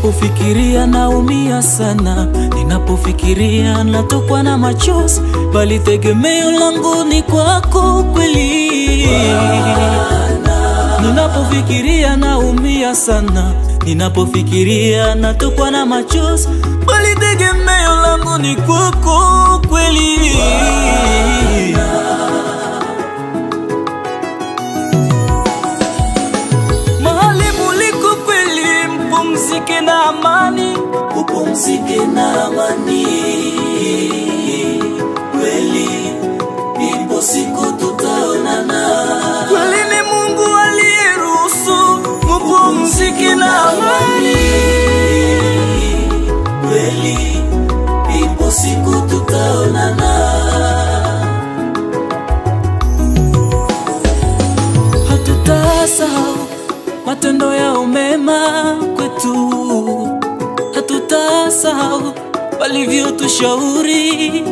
Ninapofikiria naumia sana, ninapofikiria natokwa na machozi, bali tegemeo langu ni kwako kweli. Ninapofikiria naumia sana, ninapofikiria natokwa na machozi, bali tegemeo langu ni kwako kweli. Mahali muliko kweli, mpumzike na amani, upumzike na amani. Kweli ipo siku tutaonana. Kweli ni Mungu aliyeruhusu mupumzike na amani. Kweli ipo siku tutaonana. Hatutasahau matendo yao mema kwetu, hatutasahau walivyotushauri,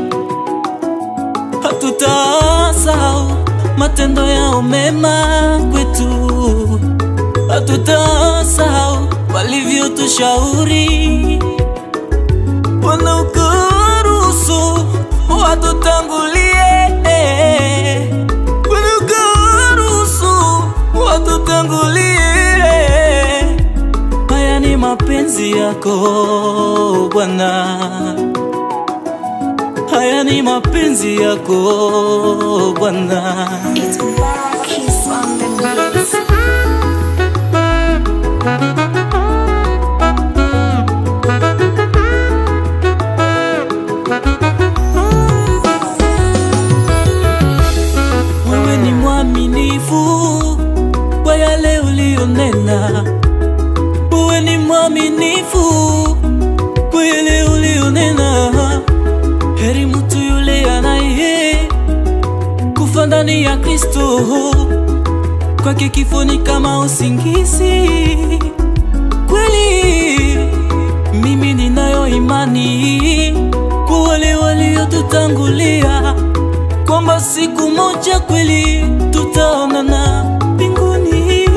hatutasahau matendo yao mema kwetu, hatutasahau walivyotushauri. Bwana ukaruhusu watutangulie, Bwana ukaruhusu watutangulie. Haya ni mapenzi yako Bwana, haya ni mapenzi yako Bwana. It's Marquis on the beats. Wewe ni mwaminifu kwa yale ulionena, wewe ni mwaminifu kwa yale ulionena. Heri mtu yule anaye kufa ndani ya Kristo, kwake kifo ni kama usingizi. Kweli mimi ninayo imani kwa wale waliotutangulia kwamba siku moja kweli tutaonana mbinguni.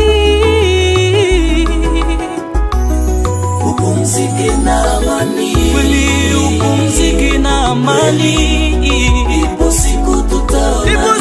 Upumzike na amani, kweli upumzike na amani. Ipo siku tutaonana, ipo